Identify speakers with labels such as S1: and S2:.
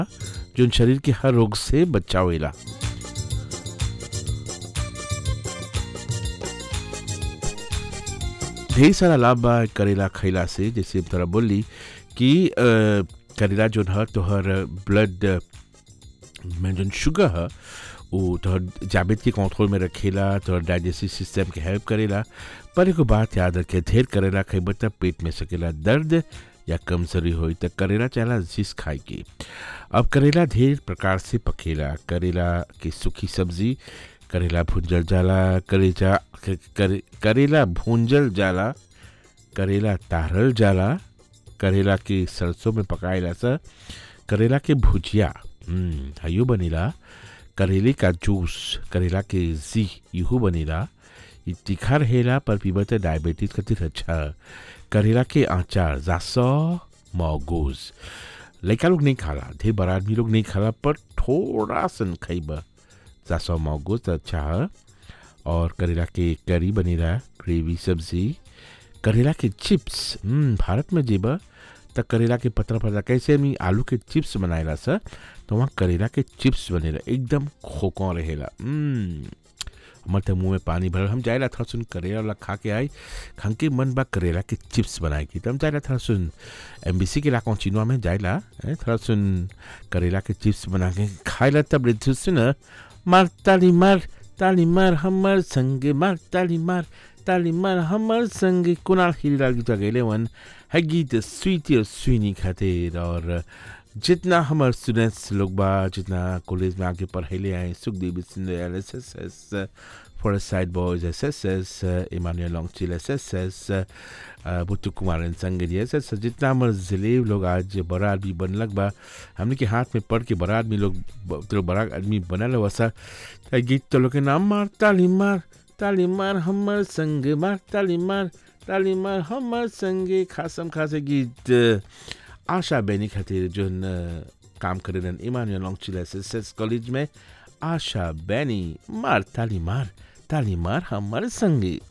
S1: जोन शरीर के हर रोग से बचावेला ढेर सारा लाभ बा करेला खैला से जैसे हम तोरा बोली कि अ, करेला जोन ह तोहर ब्लड में जोन शुगर ह वो तोहर जाबित के कंट्रोल में रखेला तोहर डाइजेस्टिव सिस्टम के हेल्प करेला पर एगो बात याद रखे ढेर करेला खइब त पेट में सकेला दर्द या कमजोरी होई त करेला चाहला जिस खाए के अब करेला ढेर प्रकार से पकेला करेला की सूखी सब्जी करेला भुंजल जाला करेजा क- करे, करेला भूंजल जाला करेला तारल जाला करेला के सरसों में पकाएला सा करेला के भुजिया हम्म, हयो बनेला करेले का जूस करेला के जी यूहू बनेला ई तीखा रहेला पर पीबा त डायबिटीज खातिर अच्छा करेला के आचार जासो मौगूज लड़का लोग नहीं खाला ढेर बड़ा आदमी लोग नहीं खाला पर थोड़ा सन खइबा जासो मौगूज त अच्छा है और करेला के करी बनेला ग्रेवी सब्जी करेला के चिप्स हम्म, भारत में जेबा त करेला के पतला पतला कैसे हम आलू के चिप्स बनाएला सर तो वहाँ करेला के चिप्स बनेला एकदम खोको रहेला हम्म, हमर त मुंह में पानी भरल हम जाएला थोड़ा सुन करेला वाला खा के आई हमके मन बा करेला के चिप्स बनाए की तो हम जाएला थोड़ा सुन एम के इलाकों चिनवा में जाएला हैं, थोड़ा सुन करेला के चिप्स बना के खाएला तब रे सुन मार ताली मार ताली मार हमर संगे मार ताली मार ताली मार हमर संगे कुणाल हिरीलाल गीत गैले वन है गीत स्वीटी और स्वीनी खातिर और जितना हमारे स्टूडेंट्स लोग बा जितना कॉलेज में आके पढ़ैले आए Sukhdev Singh S S S Forest Side boys S S S Emmanuel लॉन्गचिल एस एस एस बुट्टू कुमार संग जी एस एस जितना हमारे जिले लोग आज बड़ा आदमी बनलक बा हमने के हाथ में पढ़ के बड़ा आदमी लोग ब- तो बड़ा आदमी बनल वैसा त गीत तो लोग के नाम मार ताली मार ताली मार हमर संग मार ताली मार ताली मार हमर संगे खासम खासे गीत आशा बेनी खातिर जोन अ, काम करेलन इमानुअल लॉन्गचिल एस एस एस कॉलेज में आशा बेनी मार ताली मार ताली मार हमर संगे